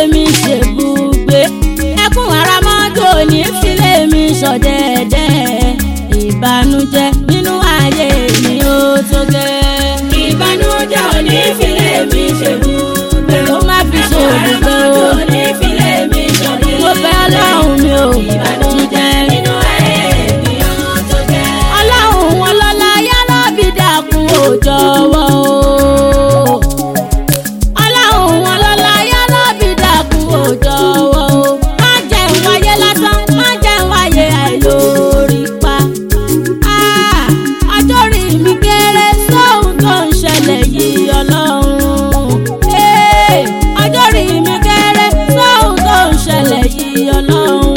mi ṣèbùgbé ẹkún àràmọ́jò ní filé mi ṣọ̀dẹ̀dẹ̀ ìbànújẹ́ nínú ayé mi ó tó gẹ́. ìbànújẹ́ ò ní filé mi ṣèbùgbé. ó má fi ṣèbùgbé o àràmọ́jò ò ní filé mi ṣọ̀dẹ̀. mo fẹ́ ọlọ́run mi ò ìbànújẹ́ nínú ayé mi ó tó gẹ́. ọlọ́run wọn lọ́la yálà bí dàkún ò jọ̀wọ́ o. ọlọ́run wọn lọ́la yálà bí dàkún ò jọ̀wọ́ o. má jẹ́ ń wáyé lásán má jẹ́ ń wáyé àìlórí pa. Ah, ọjọ́ orí mi kéré sóhun tó ń ṣẹlẹ̀ yìí ọlọ́run. Eh, ọjọ́ orí mi kéré sóhun tó ń ṣẹlẹ̀ yìí ọlọ́run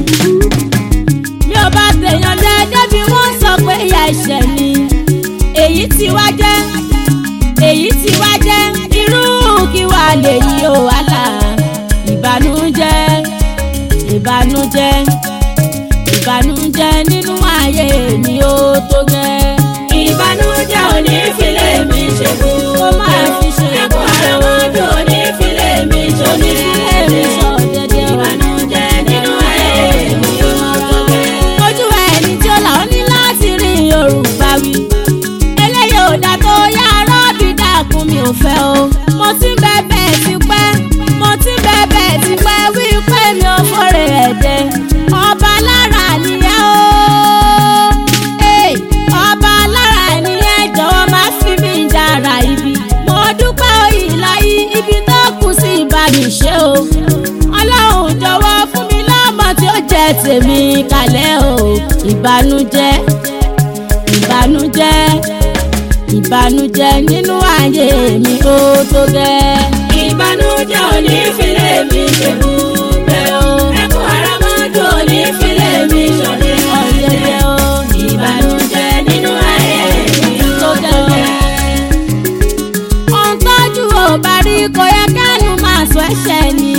mi ò bá tèèyàn dẹ́ẹ́dẹ́ bí wọ́n sọ pé ìyá ẹ̀ṣẹ̀ ni èyí tí wá jẹ́ èyí tí wá jẹ́ irú kí wá lè yí o wàhálà ìbànújẹ́ ìbànújẹ́ ìbànújẹ́ nínú ayé mi ó tó gẹ́. ìbànújẹ́ ò ní filé mi ṣèbùgbé. ó máa fi ṣe ẹkún àràmọ́jò ò ní filé mi ṣọ̀dẹ̀. èmi sọ dẹ́dẹ́ o. ìbànújẹ́ nínú ayé mi ó tó gẹ́. ojú ẹni tí ó là ó ní láti rí yorùbá wí. eléyìí ò dá tó yá rọ́ọ̀bì dàkún mi ò fẹ́ o. mo ti ń bẹ̀bẹ̀ ti pẹ́ mo ti ń bẹ̀bẹ̀ ti pẹ́ wí pé mi ò fọ́rẹ̀ ẹ̀dẹ̀. ọba lára nìyẹn o. Hey, ọba lára nìyẹn jọ̀wọ́ má fi mí dára ibi. mo dúpẹ́ òyìnlá yìí ibi tó kù sí ìbá mi ṣe o. ọlọ́run jọ̀wọ́ fún mi lọ́mọ tí ó jẹ́ tèmi kalẹ̀ o. ìbànújẹ́ ìbànújẹ́ ìbànújẹ́ nínú ayé mi ó tó gẹ́. ìbànújẹ́ ò ní filé mi ṣèbùgbé o. ẹkún àràmọ́jò ò ní filé mi ṣọ̀dẹ̀. ọ̀yẹ̀yẹ̀ o ìbànújẹ́ nínú ayé mi ó tó tó gẹ́. gẹ́. ohun tójú ò bá rí kò yẹ kánú máa sọ ẹ̀ṣẹ̀ ni.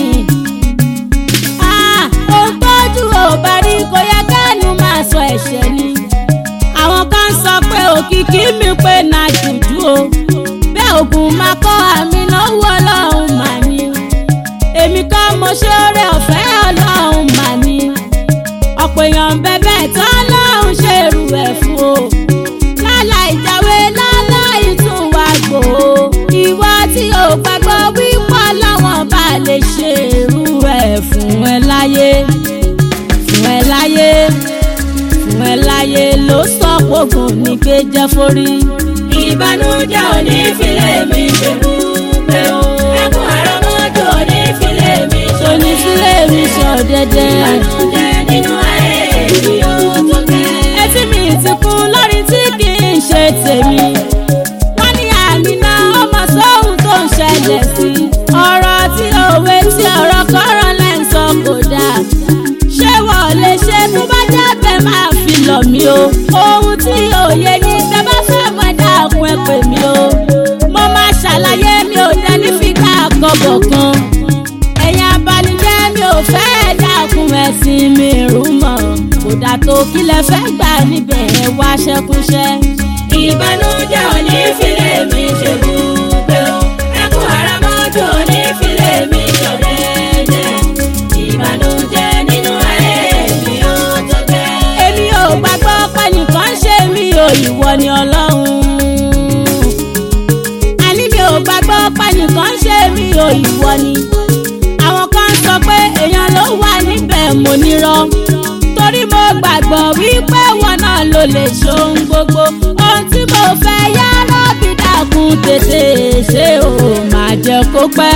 Ah, ohun tójú ò bá rí kò yẹ kánú máa sọ ẹ̀ṣẹ̀ ni. àwọn kan sọ pé òkìkí mi pé na jùjú o bẹ́ẹ̀ ògùn máa kọ́ àmì lọ́wọ́ ọlọ́run mà ní. èmi kan mo ṣe oore ọ̀fẹ́ ọlọ́run mà ní. ọ̀pọ̀ èèyàn bẹ́bẹ̀ tán lọ́run ṣe irú ẹ̀ fún o láláì jáwé láláì tún wá gbò ó ìwọ tí ò gbàgbọ́ wípọ́ lọ́wọ́n bá lè ṣe irú ẹ̀ fún ẹ láyé fún ẹ láyé fún ẹ láyé ló sọ pògùn ní pé jẹ́ forí. ìbànújẹ́ ò ní filé mi ṣèbùgbé o. ẹkún àràmọ́jò ò ní filé mi tóní ṣọ̀dẹ̀. sílé mi sọ dẹ́dẹ́. ìbànújẹ́ nínú ayé mi ó tó gẹ́. etí mi ti kún lórí tí kì í ṣe tèmi. wọ́n ní àmìnà ọmọ sóhun tó ń ṣẹlẹ̀ sí. ọ̀rọ̀ tí òwe tí ọ̀rọ̀ kọ́rọ̀ lẹ́ ń sọ kò dáa. ṣé wọ́n lè ṣe tó bá jábẹ́ máa fi lọ̀ mí o. ohun tí òye ní bẹ́ bá fẹ́ mọ̀ dákun ẹ pè mí o. mo máa ṣàlàyé mi ò dẹ́ ní fìkà àkọ́bọ̀ kan. ẹ̀yin abanijẹ́ mi ò fẹ́ dákun ẹ̀sìn mi rú mọ́. kódà tó kílẹ̀ fẹ́ gbà níbẹ̀ ẹ wá ṣẹ́kúṣẹ́. ìbànújẹ́ ò ní filé mi ṣèbùgbé o. ẹkún àràmọ́jò ò ní filé mi ṣọ̀dẹ̀. ìbànújẹ́ nínú ayé mi ó tó gẹ́. èmi ò gbàgbọ́ pé nìkan ṣe mí o ìwọ ni ọlọ́run. àní mi ò gbàgbọ́ pé nìkan ṣe mí o ìwọ ni. àwọn kan sọ pé èèyàn ló wà níbẹ̀ mo nírọ́. torí mo gbàgbọ́ wípé wọn náà ló lè ṣohun gbogbo. ohun tí mo fẹ́ yá rọ́bì dákun tètè ṣe o máa jẹ́ kó pẹ́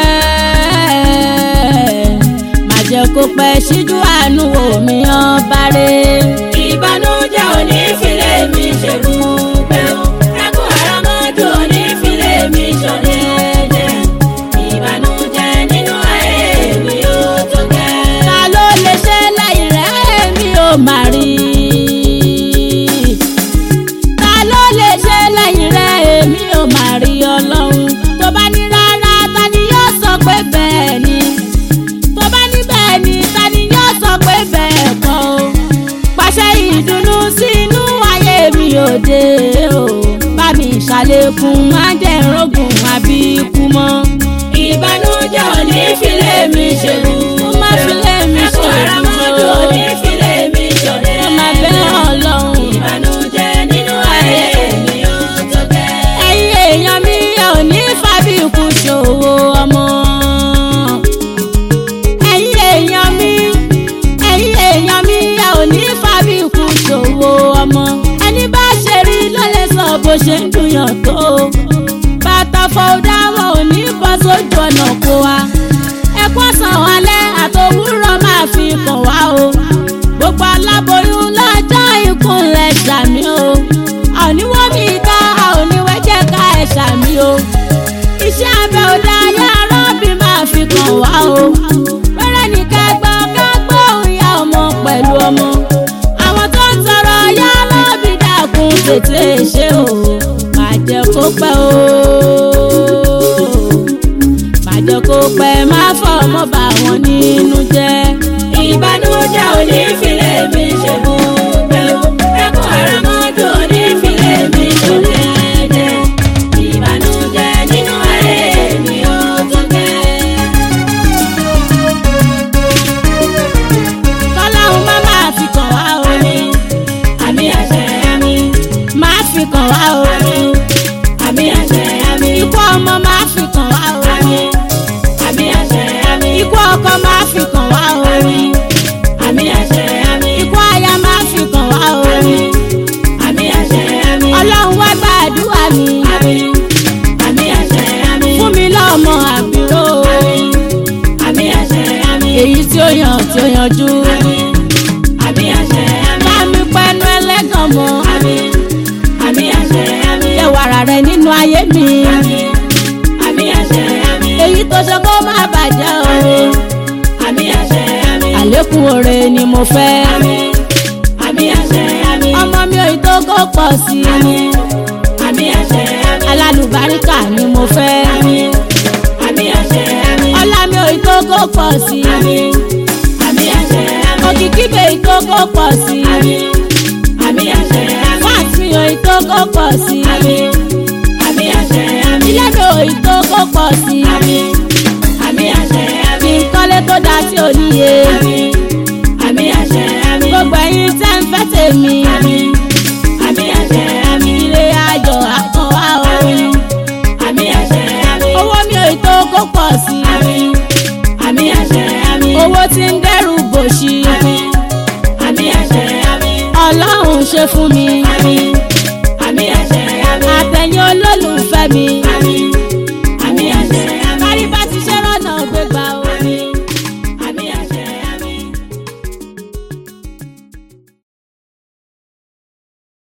má jẹ́ kó pẹ́ síjú àánú omi ọba rẹ̀. ìbànújẹ́ ò ní filé mi ṣèbùgbé o. ẹkún àràmọ́jò ò ní filé mi ṣọ̀dẹ̀. ìbànújẹ́ nínú ayé mi ó tó gẹ́. ta ló lè ṣe lẹ́yìn rẹ̀ mi ò má rí. ta ló lè ṣe lẹ́yìn rẹ̀ mi ò má rí ọlọ́run. tó bá ní rárá ta ni yóò sọ pé bẹ́ẹ̀ ni. tó bá ní bẹ́ẹ̀ ni ta ni yóò kàn wá o. pẹ́rẹ́ ní kẹgbọ́ kẹgbọ́ ìyá ọmọ pẹ̀lú ọmọ. àwọn tó ń tọrọ yá lọ́bì dákun tètè ṣe o. má jẹ́ kó pẹ́ o. má jẹ́ kó pẹ́ má fọ ọmọ bá wọn nínú jẹ́. ìbànújẹ́ ò ní filé mi ṣe gbogbo ẹkún àràmọ́jò ò ní filé mi ṣọlẹ́dẹ̀ ìbànújẹ́ nínú ayé mi ò tó gẹ́. kọ́láhùn má máa fi kàn wá o. àmì àmì àṣẹ àmì má fi kàn wá o. àmì àmì àṣẹ àmì ikú ọmọ má fi kàn wá o. àmì àmì àṣẹ àmì ikú ọkọ má fi kàn wá o. àmì àmì àṣẹ àmì ikú aya má fi kàn wá o. àmì àmì àṣẹ àmì ọlọ́run wá gbàdúrà mi. àmì àmì àṣẹ àmì fún mi lọ́mọ àbúrò. àmì àṣẹ àmì èyí tí ó yàn tí ó yanjú. àmì àmì àṣẹ àmì bá mi pẹ́nu ẹlẹ́gàn mọ́. àmì àmì àṣẹ àmì yẹ wàrà rẹ nínú ayé mi. àmì àmì àṣẹ àmì èyí tó ṣe kó má bàjẹ́ o. àmì àṣẹ àmì àlékún oore ni mo fẹ́. àmì àmì àṣẹ àmì ọmọ mi ò tó kó pọ̀ sí i. àmì àmì àṣẹ àmì alálùbáríkà ni mo fẹ́. àmì àmì àṣẹ àmì ọlá mi ò tó kó pọ̀ sí i. àmì àmì àṣẹ àmì òkìkí mi ò tó kó pọ̀ sí i. àmì àmì àṣẹ àmì fáàtì mi ò tó kó pọ̀ sí i. àmì àmì àṣẹ àmì ilé mi ò tó kó pọ̀ sí i. àmì àmì àṣẹ àmì kí n kọ́lé tó dá sí oníye. àmì àmì àṣẹ àmì gbogbo ẹ̀yin tẹ́ ń fẹ́ tèmi. àmì àmì àṣẹ àmì ilé ayọ̀ àkàn wá o. àmì àṣẹ àmì owó mi ò tó kó pọ̀ sí i. àmì àmì àṣẹ àmì owó tí ń dẹ́rù bòṣì.